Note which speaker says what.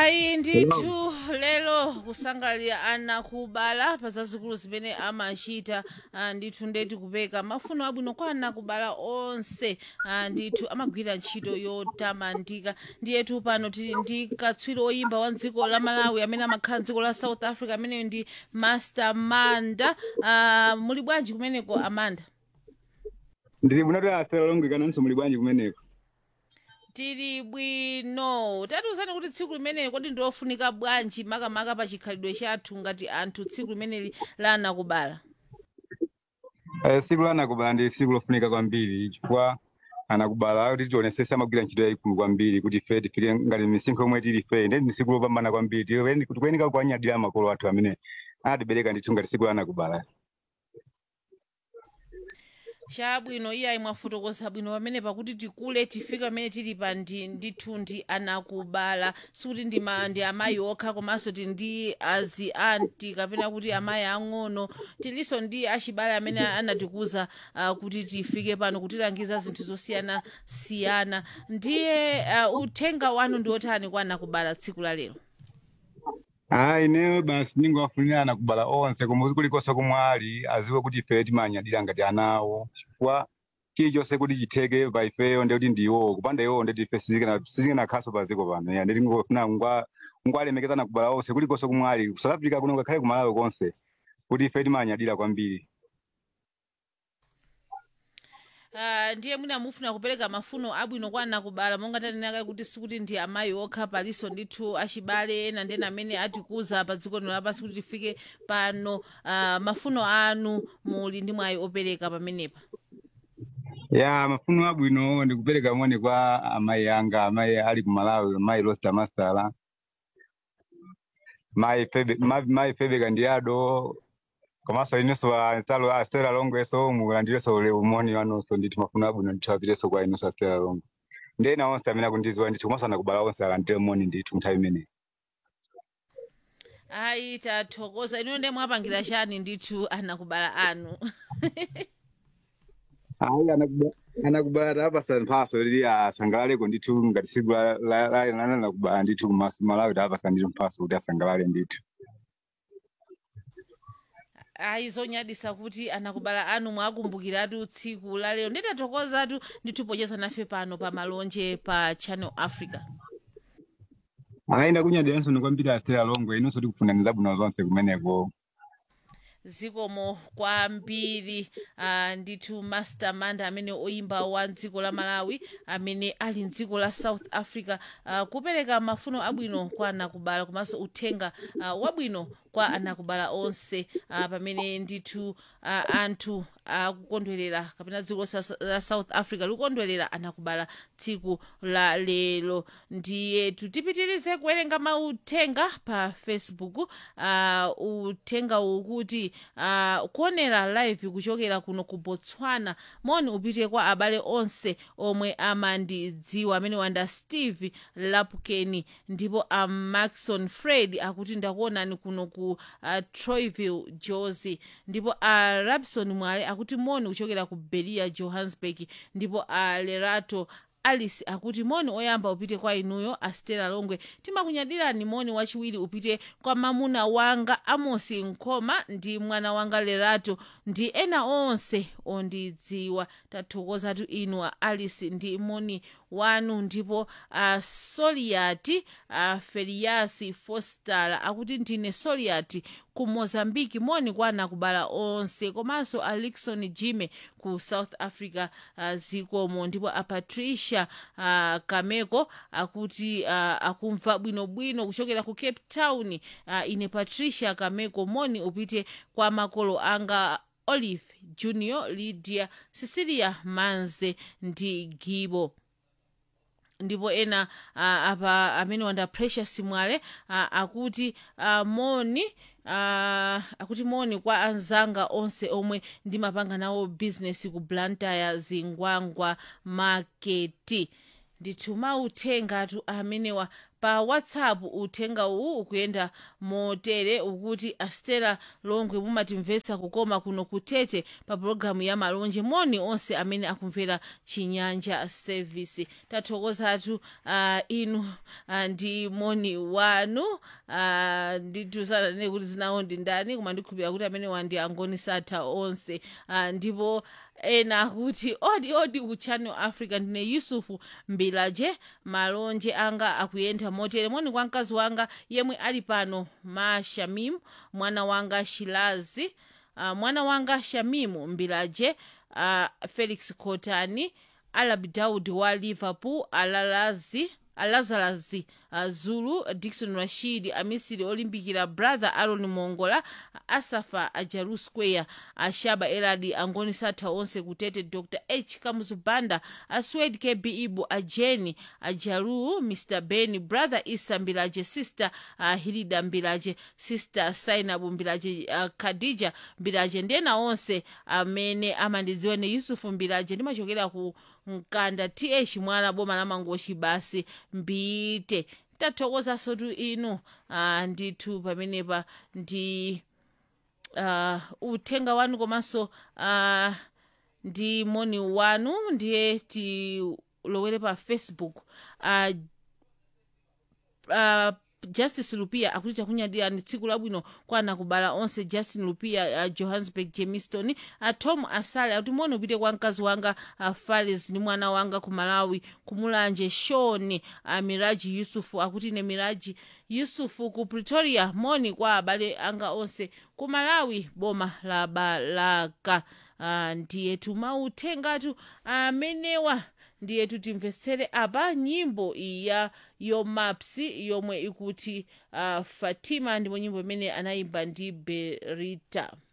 Speaker 1: ayi ndithu lero kusangalira ana kubala pa zazikulu zimene amachita ah, ndithu ndeti kupeka mafuno abwino kwa ana kubala onse ah, ndithu amagwira ntchito yotamandika ndiyetu pano tili ndi katswiri oyimba wa dziko la malawi amene amakhala dziko la south africa ameneyo ndi master manda ah, muli bwanji kumeneko amanda
Speaker 2: ndili bwinoti asera longwe kananso muli bwanji kumeneko
Speaker 1: tili bwino tatiuzani kuti tsiku limeneli kodi ndilofunika bwanji makamaka pa chikhalidwe chathu ngati anthu tsiku limeneli la anakubala
Speaker 2: Eh, siku la anakubala ndi siku lofunika kwambiri chifukwa anakubala kuti tionesese amagwira ntchito yayikulu kwambiri kuti ife tifike ngati misinkho yomwe tili ife ndi ndi siku lopambana kwambiri Tiweni- tikuyenika kuanyadira makolo athu amene anatibereka ndithu ngati siku la anakubala
Speaker 1: chabwino iyayi mwafotokoza bwino pamene pakuti tikule tifike pamene tili pa ndi ndithu ndi anakubala sikuti ndi, ma, ndi amayi okha komanso tili ndi azi anti kapena kuti amayi ang'ono tilinso ndi achibale amene anatikuza uh, kuti tifike pano kutilangiza zinthu zosiyanasiyana ndiye uh, uthenga wanu ndi otani kwa anakubala tsiku la lero
Speaker 2: ayi ineyo basi ningowafunira anakubala onse koma kulikonse komwe ali aziwe kuti ife timanyadira ngati anawo chifukwa chilichonse kuti chitheke pa ifeyo ndi kuti ndiwo kupanda iwo ndeti ife sizikanakhaso pa ziko pano ya ndeti ngofuna ngwa ngwalemekeza anakubala onse kulikonse komwe ali ku south africa kuno ngakhale ku malawi konse kuti ife timanyadira kwambiri
Speaker 1: Uh, ndiye mwina mufuna kupereka mafuno abwino kwa anakubala monga tanenaka kuti sikuti ndi amayi okha palinso ndithu achibale ena ndena amene atikuza pa dziko lino lapansi kuti tifike pano uh, mafuno anu muli ndi mwayi opereka pamenepa
Speaker 2: ya mafuno abwino ndikupereka moni kwa amayi anga amayi ali ku malawi amayi rosta mastala mayi febe ma- mayi febe kandiado komanso inenso ansalo a stela longweso mulandireso ule umoni wanonso ndithu mafuno abwino ndithu apireso kwa inenso a stela longwe ndi ena onse amene akundiziwa ndithu komanso anakubala onse alandire moni ndithu nthawi imeneyi
Speaker 1: ayi tathokoza inu ndiye mwapangira chani ndithu anakubala anu
Speaker 2: ayi anakuba- anakubala tapasa mphaso lili asangalaleko ndithu ngati siku la- la- la- la- anakubala ndithu kumaso malawi tapasa ndithu mphaso kuti asangalale ndithu
Speaker 1: ayi zonyadisa kuti anakubala anu mwakumbukiratu tsiku la lero nditathokozatu ndithu pocheza nafe pano pa malonje pa channel africa
Speaker 2: ayenda kunyadiranso nikwambiri astera longwe inonso tikufunani zabwino zonse kumeneko
Speaker 1: zikomo kwambiri uh, ndithu master manda amene oyimba wa dziko la malawi amene ali mdziko la south africa uh, kupereka mafuno abwino kwa anakubala komanso uthenga uh, wabwino kwa anakubala onse uh, pamene ndithu uh, anthu akukondwerera kapena dziko sa- la south africa likukondwerera anakubala tsiku la lero ndiye tipitirize kuwerenga mauthenga pa facebook uh, uthenga ukuti uh, kuonera live kuchokera kuno ku botswana moni upite kwa abale onse omwe amandidziwa amene wanda steve lapkeni ndipo a maxon fred akuti ndakuonani kuno ku uh, troyville josi ndipo a rabson mwale akuti moni kuchokera ku belia johannesburg ndipo a lerato alice akuti moni oyamba upite kwa inuyo astela longwe timakunyadirani moni wachiwiri upite kwa mamuna wanga amosi nkoma ndi mwana wanga lerato ndi ena onse ondidziwa tathokozatu inu a alice ndi moni wanu ndipo a soliati a feriasi fostala akuti ndine soliati ku mozambiki moni kwa anakubala onse komanso a likson jime ku south africa uh, zikomo ndipo a patricia uh, kameko akuti uh, akumva bwinobwino kuchokera ku cape town uh, ine patricia kameko moni upite kwa makolo anga olive junior lydia cecilia manze ndi gibo ndipo ena uh, apa amene wanda precious mwale uh, akuti uh, moni uh, akuti moni kwa anzanga onse omwe ndimapanga nawo business ku blantyre zingwangwa maketi ndithu mauthengatu amenewa pa whatsapp uthenga uwu ukuyenda motere ukuti astela longwe mumatimvetsa kukoma kuno kutete pa pologalamu ya malonje moni onse amene akumvera chinyanja service tathokozatu uh, inu uh, ndi moni wanu uh, nditusanane kuti zinawo ndi ndani koma ndikhulupira kuti amene wandi angoni satha onse uh, ndipo ena akuti odi odi ku channel africa ndine yusufu mbilaje malonje anga akuyenda motere moni kwa mkazi wanga yemwe ali pano ma shamimu mwana wanga shilazi uh, mwana wanga shamimu mbilaje uh, felix kotani alab daud wa liverpool alalazi alazalazi uh, zulu dikson rashid amisiri olimbikira brother aron mongola asafa ajaru square ashaba eladi angoni satha onse kutete dr h kamuzubanda aswed kb ibu ajeni ajaru mr ben brother isa mbilaje sister uh, hilida mbilaje sister sainabu mbilaje uh, khadija mbilaje ndena onse amene amandidziwa ne yusufu mbilaje ndimachokera ku mkanda th mwana boma la mangochi basi mbite tathokozaso tu inu uh, ndithu pamenepa ndi uh, uthenga wanu komanso uh, ndi moni wanu ndiye tilowere pa facebook uh, uh, justice lupia akuti chakunyadira ndi tsiku labwino kwa anakubala onse justin lupia uh, johannesburg jemiston uh, tom asale akuti moni upite kwa mkazi wanga uh, falis ndi mwana wanga ku malawi kumulanje shoni uh, miraji yusufu akuti ine miraji yusufu ku pretoria moni kwa abale anga onse ku malawi boma la balaka uh, ndiye tumautengatu amenewa uh, ndiye timvetsere apa nyimbo iya yomapsi yomwe ikuti uh, fatima ndipo nyimbo imene anayimba ndi berita